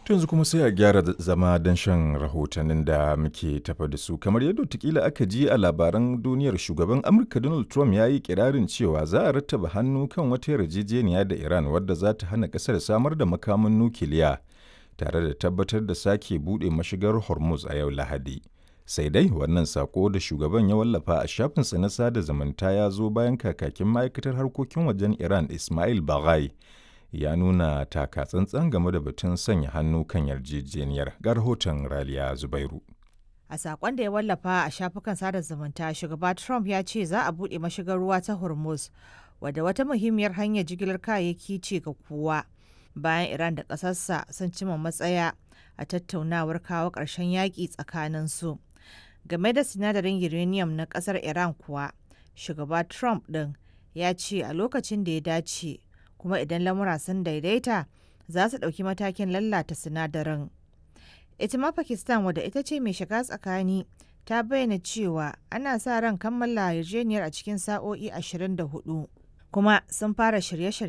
yanzu kuma sai a gyara zama don shan rahotannin da muke tafa da su kamar yadda tukila aka ji a labaran duniyar shugaban amurka donald trump ya yi kirarin cewa za a rattaba hannu kan wata yarjejeniya da iran wadda za ta hana kasar samar da makaman nukiliya tare da tabbatar da sake buɗe mashigar hormuz a yau lahadi sai dai wannan sako da shugaban ya wallafa a shafinsa na sada zumunta ya zo bayan kakakin ma'aikatar harkokin wajen iran ismail baghai ya nuna taka tsantsan game da batun sanya hannu kan yarjejeniyar ga rahoton raliya zubairu a sakon da ya wallafa a shafukan sada zumunta shugaba trump ya ce za a buɗe mashigar ruwa ta hormuz wadda wata muhimmiyar hanyar jigilar kayayyaki ce ga kowa bayan iran da ƙasarsa sun cima matsaya a tattaunawar kawo ƙarshen yaƙi tsakaninsu game da sinadarin uranium na ƙasar iran kuwa shugaba trump ɗin ya ce a lokacin da ya dace kuma idan lamura sun daidaita za su ɗauki matakin lallata sinadarin. ita ma pakistan wadda ita ce mai shiga tsakani ta bayyana cewa ana sa ran kammala yarjejeniyar a cikin sa'o'i 24 kuma sun fara shirye-shirye